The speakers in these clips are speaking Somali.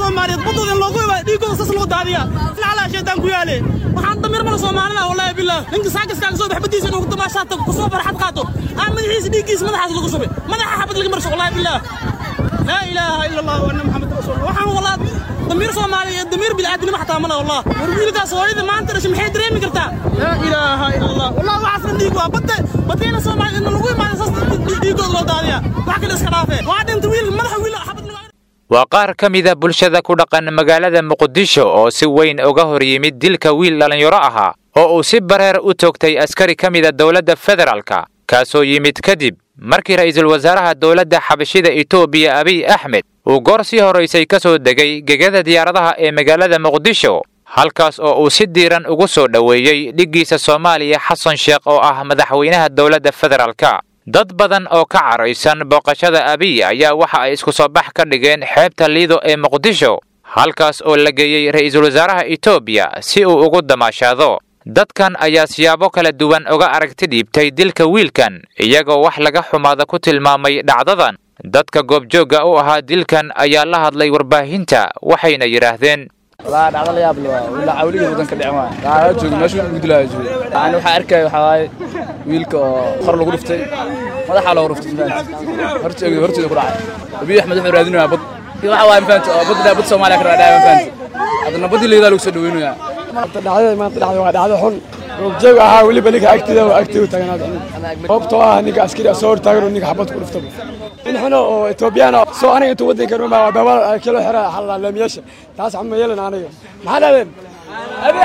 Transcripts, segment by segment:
soomaaliyeed baddooda in loogu imaado dhiiggooda sas loo daadiyaa silcalaa shaydaan ku yaale waxaan damiir mala soomaalida wallaahi bilaah ninka saakiskaaga soo bax baddiisa inuu damaashaata ku soo farxad qaato aan madaxiisa dhiiggiisa madaxaas lagu shubay madaxa xabad laga marsho wallaahi bilaah laa ilaaha ila allah wa anna maxamed rasuul waxaan walaa damiir soomaaliya iyo damiir bilaadanimo xataa mala wallah war wiilkaas hooyada maanta dhashay maxay dareemi kartaa laa ilaaha ila allah wallah waxaasna dhiig waa badda baddeena soomaaliya in lagu imaado saas dhiiggooda loo daadiyaa wax kale iska dhaafee waa dhinta wiil madaxa wiil xabad lagu waa qaar ka mida bulshada ku dhaqan magaalada muqdisho oo si weyn uga hor yimid dilka wiil dhallinyaro ahaa oo uu si bareer u toogtay askari ka mida dowladda federaalka kaasoo yimid kadib markii ra'iisul wasaaraha dowladda xabashida etoobiya abiy axmed uu goor sii horaysay ka soo degay gegada diyaaradaha ee magaalada muqdisho halkaas oo uu si diiran ugu soo dhoweeyey dhiggiisa soomaaliya xasan sheekh oo ah madaxweynaha dowladda federaalka dad badan oo ka caraysan booqashada abiy ayaa waxa ay isku soo bax ka dhigeen xeebta liido ee muqdisho halkaas oo la geeyey ra'iisul wasaaraha etoobiya si uu ugu damaashaado dadkan ayaa siyaabo kala duwan uga aragti dhiibtay dilka wiilkan iyagoo wax laga xumaada ku tilmaamay dhacdadan dadka goobjoogga u ahaa dilkan ayaa la hadlay warbaahinta waxayna yidhaahdeen والله dhacdo la yaab leh waa wila awliga wadanka dhicin waa qaara joogo meesha uu gudlaa joogo aan waxa arkay waxa waaye wiilka oo qor lagu dhuftay madaxa loogu dhuftay horteeda horteeda ku dhacay abiy axmed wuxuu raadinayaa bad waxa waaye mafaanta oo bad bad Soomaaliya ka raadaya mafaanta hadana badii leedahay lagu soo dhaweynaya dhacdada maanta dhacday waa dhacdo xun roogjeeg ahaa weliba ninka agtida oo agtida u taagnaada sababtoo ah ninka askari soo hortaagan oo ninka xabad ku dhuftaba in xuno oo etoobiyaan soo aniga intuu waddanka ruma waa baabal kilo xira xalaalaamiyaasha taas xama yeelan aniga maxaa dhahdeen abi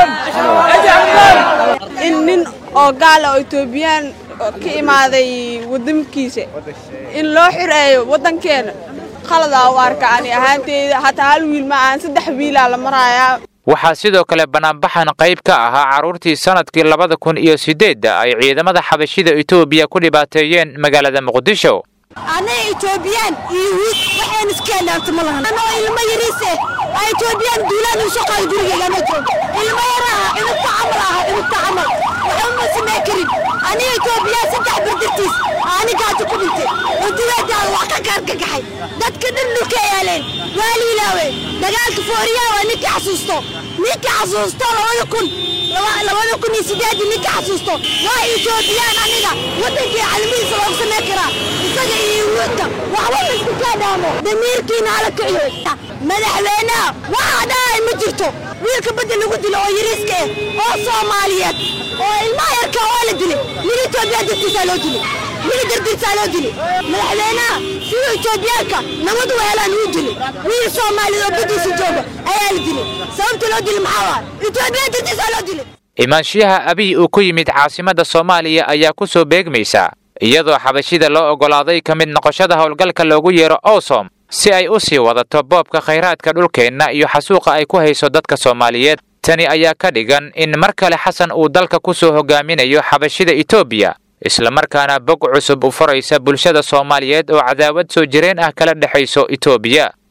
axmedaan in nin oo gaala oo etoobiyaan ka imaaday waddankiisa in loo xireeyo waddankeena khaladaa u arka ani ahaanteyda hataa hal wiil ma aan saddex wiilaa la marayaa waxaa sidoo kale banaanbaxan qayb ka ahaa carruurtii sannadkii labada kun iyo siddeedda ay ciidamada xabashida etoobiya ku dhibaateeyeen magaalada muqdisho anaga etoobiyaan iyo wiil waxaan iskeenaarta ma lahan anoo ilmo yariise aa etoobiyaan duulaan u shaqaay gurigeyga ma joogo ilmo yaraha cunugta camal aha cunugta camal waxba ma samey karin aniga etoobiyaan saddex bardartiis anigaata ku dhintay cuduweedaan waa ka gaargagaxay dadka dhan dhulka yaaleen waa liilaawe dagaalka fooriyaa waa ninkii xasuusto ninkii xasuusto labada kun labada kun iyo sideedii ninkii xasuusto waa etoobiyaan aniga waddankii calimihiisa loogu samey karaa isaga iyo wuudka waxba laisku kaadhaamo damiirkiina hala kiciyo madaxweynaha waxa dhahay ma jirto wiilka badda lagu dilo oo yariiska ah oo soomaaliyeed oo ilmaha yarka waa la dilay min etoobiya dartiisaa loo dilay min dartiisaa loo dilay madaxweynaha siduu etoobiyaanka nabad u helaan wuu dilay wiil soomaaliyeed oo baddiisa jooga ayaa la dilay sababta loo dilay maxaa waa etoobiya dartiisaa loo dilay imaanshiyaha abiy uu ku yimid caasimadda soomaaliya ayaa ku soo beegmaysa iyadoo xabashida loo oggolaaday ka mid noqoshada howlgalka loogu yeero osom si ay u sii wadato boobka khayraadka dhulkeenna iyo xasuuqa ay ku hayso dadka soomaaliyeed tani ayaa ka dhigan in mar kale xasan uu dalka ku soo hogaaminayo xabashida etoobiya islamarkaana bog cusub u furaysa bulshada soomaaliyeed oo cadaawad soo jireen ah kala dhexayso etoobiya